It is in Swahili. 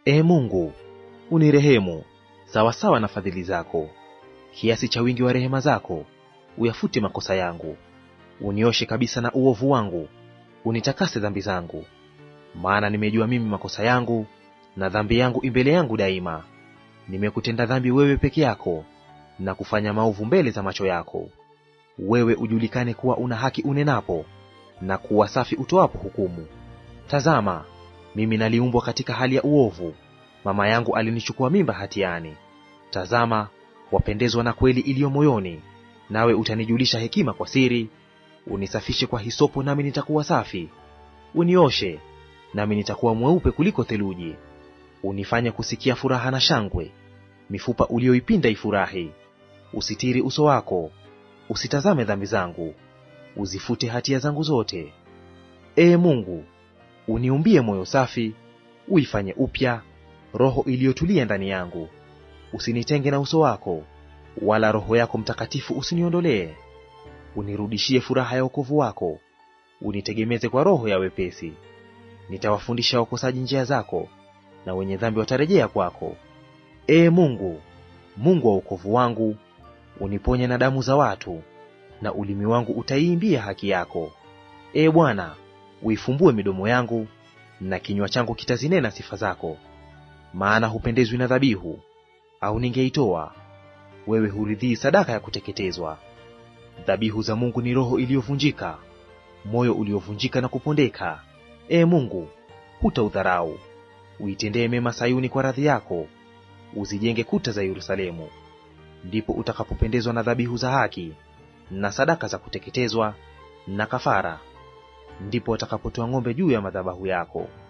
Ee Mungu, unirehemu sawasawa na fadhili zako, kiasi cha wingi wa rehema zako uyafute makosa yangu. Unioshe kabisa na uovu wangu, unitakase dhambi zangu. Maana nimejua mimi makosa yangu, na dhambi yangu imbele yangu daima. Nimekutenda dhambi wewe peke yako, na kufanya maovu mbele za macho yako. Wewe ujulikane kuwa una haki unenapo, na kuwa safi utoapo hukumu. Tazama, mimi naliumbwa katika hali ya uovu, mama yangu alinichukua mimba hatiani. Tazama, wapendezwa na kweli iliyo moyoni, nawe utanijulisha hekima kwa siri. Unisafishe kwa hisopo, nami nitakuwa safi; unioshe, nami nitakuwa mweupe kuliko theluji. Unifanye kusikia furaha na shangwe, mifupa uliyoipinda ifurahi. Usitiri uso wako, usitazame dhambi zangu, uzifute hatia zangu zote. Ee Mungu, uniumbie moyo safi, uifanye upya roho iliyotulia ndani yangu. Usinitenge na uso wako, wala Roho yako Mtakatifu usiniondolee. Unirudishie furaha ya wokovu wako, unitegemeze kwa roho ya wepesi. Nitawafundisha wakosaji njia zako, na wenye dhambi watarejea kwako. Ee Mungu, Mungu wa wokovu wangu, uniponye na damu za watu, na ulimi wangu utaiimbia haki yako. Ee Bwana, uifumbue midomo yangu, na kinywa changu kitazinena sifa zako. Maana hupendezwi na dhabihu, au ningeitoa; wewe huridhii sadaka ya kuteketezwa. Dhabihu za Mungu ni roho iliyovunjika, moyo uliovunjika na kupondeka. Ee Mungu, hutaudharau. Uitendee mema Sayuni kwa radhi yako, uzijenge kuta za Yerusalemu. Ndipo utakapopendezwa na dhabihu za haki na sadaka za kuteketezwa na kafara, ndipo watakapotoa ng'ombe juu ya madhabahu yako.